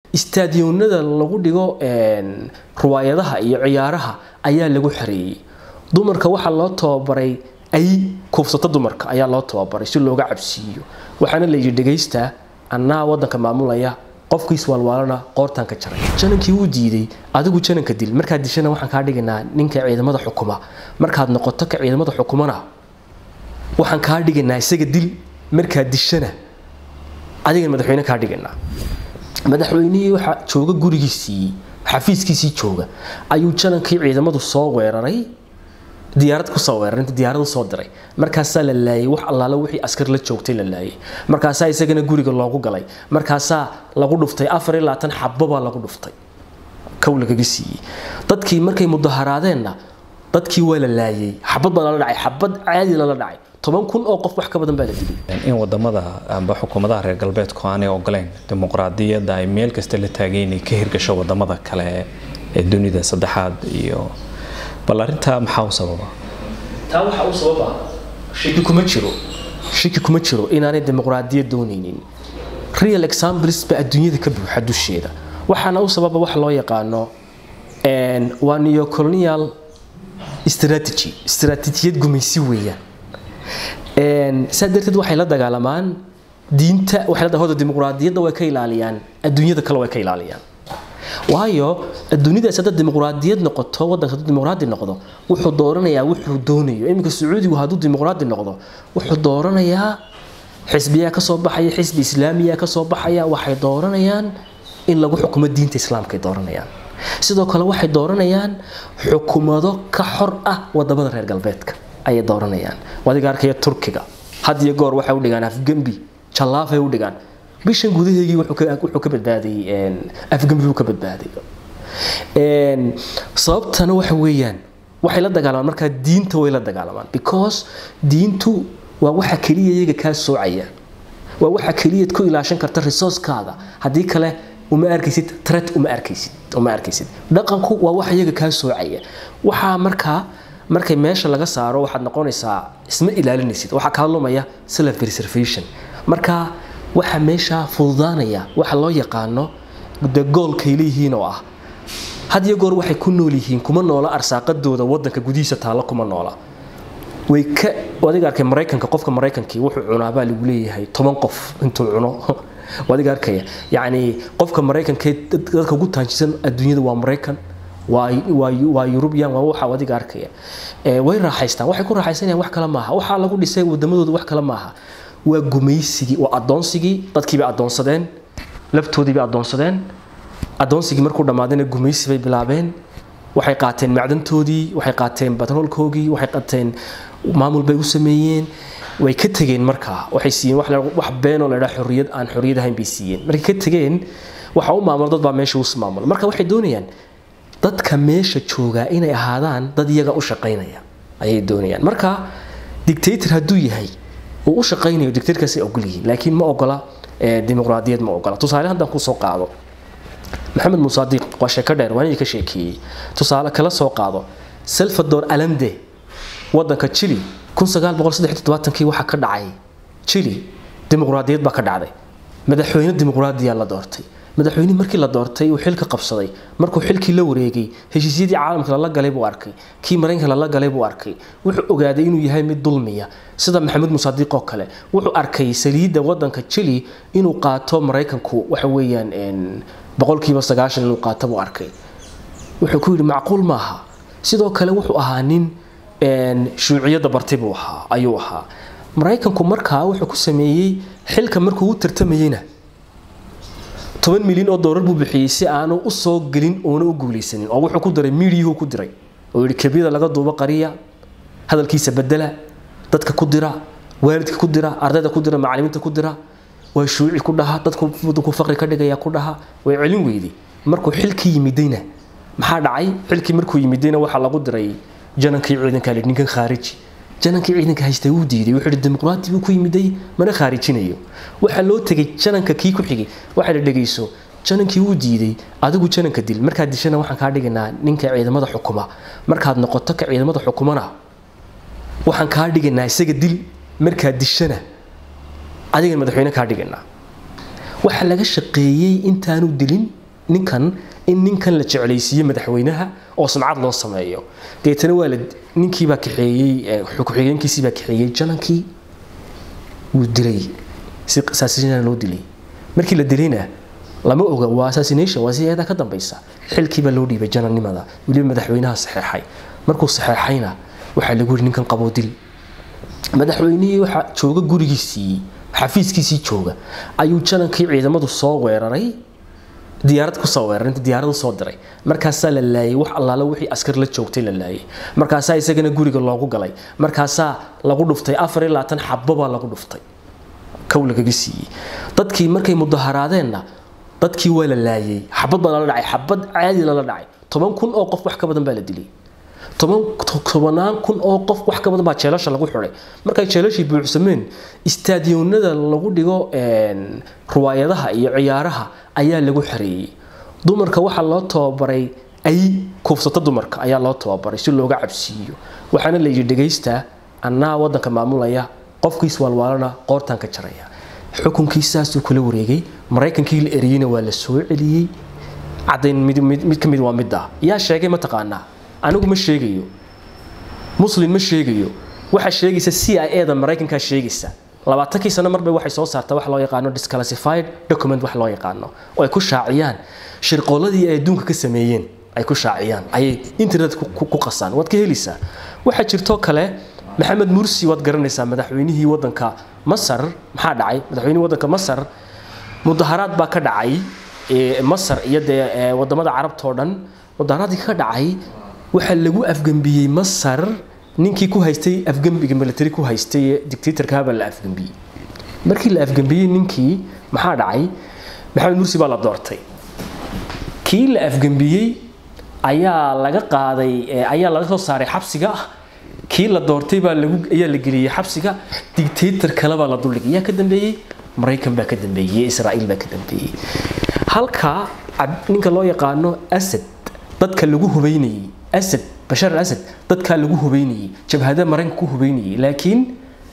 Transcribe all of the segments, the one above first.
istaadiyonada lagu dhigo ruwaayadaha iyo ciyaaraha ayaa lagu xareeyey dumarka waxaa loo tababaray ay kuufsato dumarka ayaa loo tababaray si looga cabsiiyo waxaana layidhi dhegaysta annaa wadanka maamulaya qofkiis waalwaalana qoortaan ka jaray janankii wuu diiday adigu jananka dil markaad dishana waxaan kaa dhigaynaa ninka ciidamada xukuma markaad noqoto ka ciidamada xukumana waxaan kaa dhigaynaa isaga dil markaad dishana adigan madaxweyne kaa dhigaynaa madaxweynihii waxaa jooga gurigiisii xafiiskiisii jooga ayuu janankii ciidamadu soo weeraray diyaarad kusoo weeraray inta diyaarad usoo diray markaasaa la laayay wax allaale wixii askar la joogtay la laayay markaasaa isagana guriga loogu galay markaasaa lagu dhuftay afar iyo labaatan xabobaa lagu dhuftay kow lagaga siiyey dadkii markay mudaharaadeenna dadkii waa la laayay xabad baa lala dhacay xabad caadi lala dhacay toban kun oo qof wax ka badan baa la dilay in wadamada amba xukuumadaha reer galbeedku aanay ogoleyn dimuqraadiyadda ay meel kasta la taagay inay ka hirgasho wadamada kale ee dunida saddexaad iyo bal arrintaa maxaa u sababa taa waxaa u sababa shaki kuma jiro shaki kuma jiro inaanay dimuqraadiyad doonaynin real examples ba adduunyada ka buuxa dusheeda waxaana u sababa wax loo yaqaano waa neocolonial strategy istaraatiijiyad gumaysi weeyaan saa darteed waxay la dagaalamaan diinta waxay la hoda dimuqraadiyadda way ka ilaaliyaan adduunyada kale way ka ilaaliyaan waayo adduunyadaas hadda dimuqraadiyad noqoto wadanka hadduu dimuqraadi noqdo wuxuu dooranayaa wuxuu doonayo iminka sacuudigu hadduu dimuqraadi noqdo wuxuu dooranayaa xisbiyaa kasoo baxaya xisbi islaamiya kasoo baxaya waxay dooranayaan in lagu xukumo diinta islaamka ay dooranayaan sidoo kale waxay dooranayaan xukumado ka xor ah wadamada reer galbeedka ayay dooranayaan wadiga arkaya turkiga had iyo goor waxay u dhigaan afgembi jallaafay u dhigaan bishan gudaheegii wuxuu ka badbaaday afgembi buu ka badbaaday sababtana waxa weeyaan waxay la dagaalamaan markaa diinta way la dagaalamaan because diintu waa waxa keliya iyaga kaa soocaya waa waxa keliyaad ku ilaashan karta resourcekaada haddii kale uma arkaysid tret uma arkaysid uma arkaysid dhaqanku waa wax iyaga kaa soocaya waxaa markaa markay meesha laga saaro waxaad noqonaysaa isma ilaalinaysid waxaa kaa lumaya self preservation marka waxa meesha fududaanaya waxa loo yaqaano de goolkay leeyihiin oo ah had iyo goor waxay ku nool yihiin kuma noola arsaaqadooda wadanka gudihiisa taalla kuma noola way ka adiga arkay maraykanka qofka maraykankii wuxuu cunaabaa lagu leeyahay toban qof intuu cuno adiga arkaya yacni qofka maraykankee dadka ugu taanjisan adduunyada waa maraykan waa yurubiyan waa waxa adiga arkaya way raaxaystaan waxay ku raaxaysanayaan wax kale maaha waxaa lagu dhisay wadamadooda wax kale maaha waa gumaysigii waa adoonsigii dadkiibay adoonsadeen laftoodiibay adoonsadeen adoonsigii markuu dhammaadayna gumaysi bay bilaabeen waxay qaateen macdantoodii waxay qaateen batroolkoogii waxay qaateen maamul bay u sameeyeen way ka tegeen markaa waxay siiyeen wax beenoo la dhaha xorriyad aan xorriyad ahayn bay siiyeen markay ka tegeen waxa u maamulo dad baa meesha us maamulo marka waxay doonayaan dadka meesha joogaa inay ahaadaan dad iyaga u shaqaynaya ayay doonayaan marka dictator hadduu yahay uu u shaqaynayo dictatorkaasay ogol yihiin laakiin ma ogola dimuqraadiyad ma ogola tusaale haddaan kusoo qaado maxamed musaadiq waa sheeko dheer waan ka sheekeeyey tusaale kala soo qaado salvador alande wadanka chile kii waxaa ka dhacay chile dimuqraadiyad baa ka dhacday madaxweyne dimuqraadiya la doortay madaxweynihii markii la doortay uu xilka qabsaday markuu xilkii la wareegay heshiisyadii caalamka lala galay buu arkay kii maraykanka lala galay buu arkay wuxuu ogaaday inuu yahay mid dulmiya sida maxamed musaadiq oo kale wuxuu arkay saliidda wadanka chile inuu qaato maraykanku waxa weeyaan boqolkiiba sagaashan inuu qaato buu arkay wuxuu ku yidhi macquul maaha sidoo kale wuxuu ahaa nin shuuciyadda bartay buu ahaa ayuu ahaa maraykanku markaa wuxuu ku sameeyey xilka markuu u tartamayeyna toban milyan oo doolar buu bixiyey si aanu u soo gelin oona u guulaysanin oo wuxuu ku diray miidiyuhu ku diray oo yidhi kabiyada laga duubo qariya hadalkiisa bedela dadka ku dira waalidka ku dira ardayda ku dira macalimiinta ku dira waa shuuci ku dhaha dadku faqri ka dhigaya ku dhaha way celin weyday markuu xilkii yimidayna maxaa dhacay xilkii markuu yimidayna waxaa lagu diray janankii ciidanka lidhi ninkan khaariji janankii ciidanka haystay wuu diiday wuxuu yidhi dimuqraati buu ku yimiday mana khaarijinayo waxaa loo tegay jananka kii ku xigay waxaa la dhegayso janankii wuu diiday adigu jananka dil markaad dishana waxaan kaa dhigaynaa ninka ciidamada xukuma markaad noqoto ka ciidamada xukumana waxaan kaa dhigaynaa isaga dil markaad dishana adigan madaxweyne kaa dhigaynaa waxaa laga shaqeeyey intaanu dilin ninkan in ninkan la jeclaysiiye madaxweynaha oo sumcad loo sameeyo deetana waa la ninkiibaa kaxeeyey ku-xigeenkiisiibaa kaxeeyey janankii wuu dilay si assassination loo dilay markii la dilayna lama oga waa assassination waa si eedaa ka dambaysa xilkiibaa loo dhiibay janannimada weliba madaxweynaha saxeexay markuu saxeexayna waxaa lagu yiri ninkan qaboo dil madaxweynihii waxaa jooga gurigiisii xafiiskiisii jooga ayuu janankii ciidamadu soo weeraray diyaarad kusoo weeraray inta diyaarad usoo diray markaasaa la laayay wax allaala wixii askar la joogtay la laayay markaasaa isagana guriga loogu galay markaasaa lagu dhuftay afar iyo labaatan xabo baa lagu dhuftay kow lagaga siiyey dadkii markay mudaharaadeenna dadkii waa la laayay xabad baa lala dhacay xabad caadi lala dhacay toban kun oo qof wax ka badan baa la dilay tobanaan kun oo qof wax ka badan baa jeelasha lagu xiday markay jeelashii buuxsameen istaadiyonada lagu dhigo ruwaayadaha iyo ciyaaraha ayaa lagu xareeyey dumarka waxaa loo tababaray ay kuufsato dumarka ayaa loo tababaray si looga cabsiiyo waxaana la yidhi dhegaysta annaa wadanka maamulaya qofkiis waalwaalana qoortaan ka jaraya xukunkii saasuu kula wareegay maraykankii la eriyeyna waa la soo celiyey cadayn mid ka mid waa midda yaa sheegay mataqaanaa anigu ma sheegayo muslim ma sheegayo waxaa sheegaysa c i e da maraykankaa sheegaysa labaatankii sano marbay waxay soo saartaa wax loo yaqaano disclassified document wax loo yaqaano oo ay ku shaaciyaan shirqooladii ay adduunka ka sameeyeen ay ku shaaciyaan ayay internet ku qasaan waad ka helaysaa waxaa jirtoo kale maxamed mursi waad garanaysaa madaxweynihii wadanka masar maxaa dhacay madaxweynihii wadanka masar mudaharaad baa ka dhacay masar iyo dee wadamada carabtao dhan mudaharaadkii ka dhacay waxaa lagu afgembiyey masar ninkii ku haystay afgembiga military ku haystay dictatorkaabaa la afgembiyey markii la afgembiyey ninkii maxaa dhacay maxamed mursi baa la doortay kii la afgembiyey ayaa laga qaaday ayaa laga soo saaray xabsiga kii la doortay baa lagu ayaa la geliyey xabsiga dictator kale baa la duldhigay yaa ka dambeeyey maraykan baa ka dambeeyey israa'iil baa ka dambeeyey halka ninka loo yaqaano asad dadka lagu hubeynayey asad bashar al asad dadkaa lagu hubeynayey jabhada maraykanka ku hubeynayey laakiin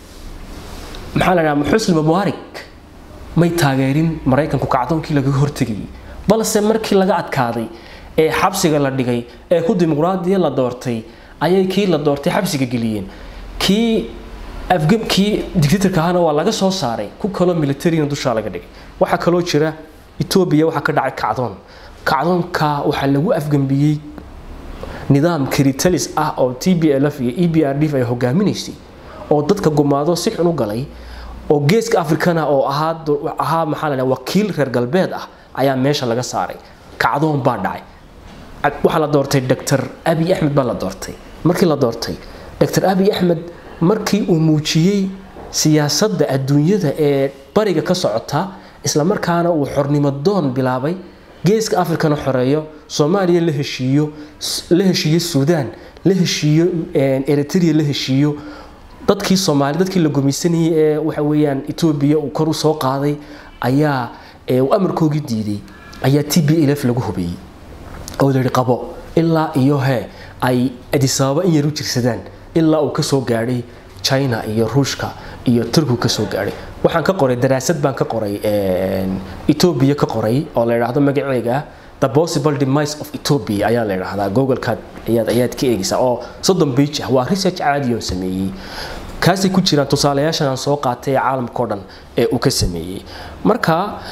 maxaa la dhahaa xusni mubaarak may taageerin maraykanku kacdoonkii laga hortegayay balse markii laga adkaaday ee xabsiga la dhigay ee ku dimuqraadiya la doortay ayay kii la doortay xabsiga geliyeen kii afgamkii dictatorka ahana waa laga soo saaray ku kaloo militarina dushaa laga dhigay waxaa kaloo jira etoobiya waxaa ka dhacay kacdoon kacdoonka waxaa lagu afgambiyey nidaam kritalis ah oo t b l f iyo e b r d ay hogaaminaysay oo dadka gumaado si xun u galay oo geeska afrikana oo ahaa ahaa maxaa la wakiil reer galbeed ah ayaa meesha laga saaray kacdoon baa dhacay waxaa la doortay dr abiy axmed baa la doortay markii la doortay dr abiy axmed markii uu muujiyey siyaasadda adduunyada ee bariga ka socota islamarkaana uu xornimo doon bilaabay geeska afrikana xoreeyo soomaaliya la heshiiyo la heshiiyo suudaan la heshiiyo eritrea la heshiiyo dadkii soomaali dadkii la gumaysanayay ee waxa weeyaan etoobiya uu kor u soo qaaday ayaa uu amarkoogii diiday ayaa t b lf lagu hubeeyey oo la yidhi qabo ilaa iyo he ay adisababa in yar u jirsadaan ilaa uu kasoo gaadhay china iyo ruushka iyo turkigu kasoo gaadhay waxaan ka qoray daraasad baan ka qoray etoobiya ka qoray oo la yidhaahdo magaceega the possible demise of ethiopia ayaa la yidhaahdaa googlekaad ayaad ayaad ka eegaysaa oo soddon page ah waa research caadi oo sameeyey kaasay ku jiraan tusaalayaashan aan soo qaatay ee caalamka oo dhan ee uu ka sameeyey marka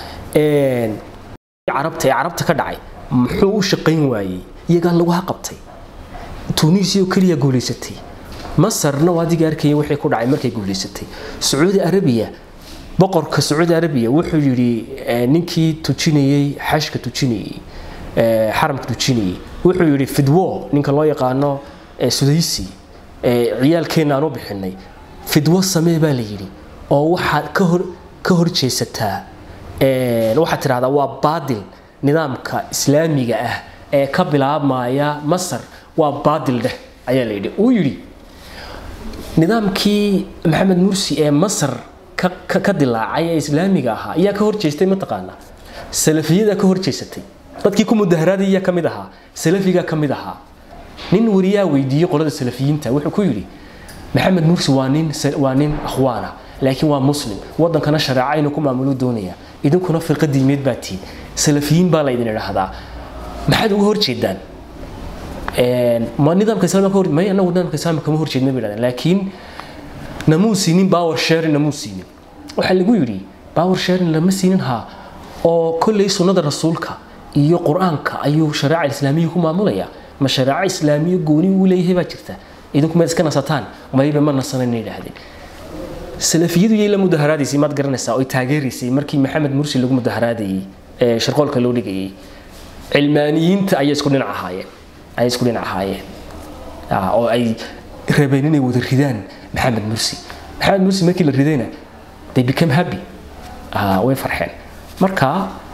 carabta ee carabta ka dhacay muxuu u shaqayn waayey iyagaa lagu haqabtay tunisia oo keliya guulaysatay masarna waa adiga arkaya wixii ku dhacay markay guulaysatay sacuudi arabiya boqorka sacuudi arabiya wuxuu yidhi ninkii tujinayey xashka tujinayey xaramka tujinayey wuxuu yidhi fidwo ninka loo yaqaano sudaysi ciyaalkeenna aan u bixinay fidwo samee baa la yidhi oo waxaad ka hor ka horjeesataa waxaad tidhahdaa waa baadil nidaamka islaamiga ah ee ka bilaabmaya masar waa baadil dheh ayaa la yidhi uu yidhi nidaamkii maxamed mursi ee masar ka dilaacay ee islaamiga ahaa ayaa ka horjeestay mataqaanaa salafiyada ka horjeesatay dadkii ku mudaharaadaya ka mid ahaa salafiga ka mid ahaa nin wariyaa weydiiyey qolada salafiyiinta wuxuu ku yidhi maxamed mursi waa nin waa nin akhwaana laakiin waa muslim wadankana shareeca inuu ku maamulo doonaya idinkuna firqa diimeed baa tihiin salafiyiin baa laydin idhaahdaa maxaad uga horjeedaan ma nidaamka islaamka ka hor may anagu nidaamka islaamka kama horjeedna bay idhahdeen laakiin namuu siinin power sharing namuu siinin waxaa lagu yidhi power sharing lama siinin haa oo kolley sunnada rasuulka iyo qur-aanka ayuu shareeca islaamiya ku maamulaya ma shareeco islaamiya gooni uu leeyahay baa jirta idinku maad iska nasataan mayba ma nasanayna yidhaahdeen salafiyadu yay la mudaharaadaysay maad garanaysaa oy taageeraysay markii maxamed mursi lagu mudaharaadayey ee shirqoolka loo dhigayay cilmaaniyiinta ayay isku dhinac ahaayeen ayay isku dhinac ahaayeen oo ay rabeen inay wada ridaan maxamed mursi maxamed mursi markii la ridayna they became happy way farxeen marka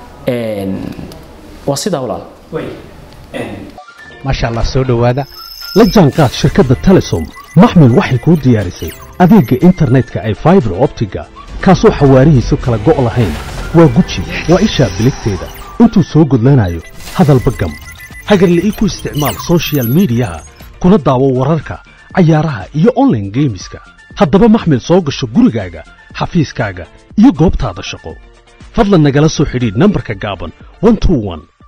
waa sidaa walaal maasha allah soo dhowaada la jaanqaad shirkadda telesom maxmil waxay kuu diyaarisay adeegga internetka ay faibar optiga kaasoo xawaarihiisu kala go' lahayn waa guji waa ishaa biligteeda intuu soo gudlanayo hadalba gam hagarla ii ku isticmaal soshiyal miidiyaha kuna daawo wararka cayaaraha iyo onlaine geemiska haddaba maxmil soo gasho gurigaaga xafiiskaaga iyo goobtaada shaqo fadlan nagala soo xidhiidh nambarka gaaban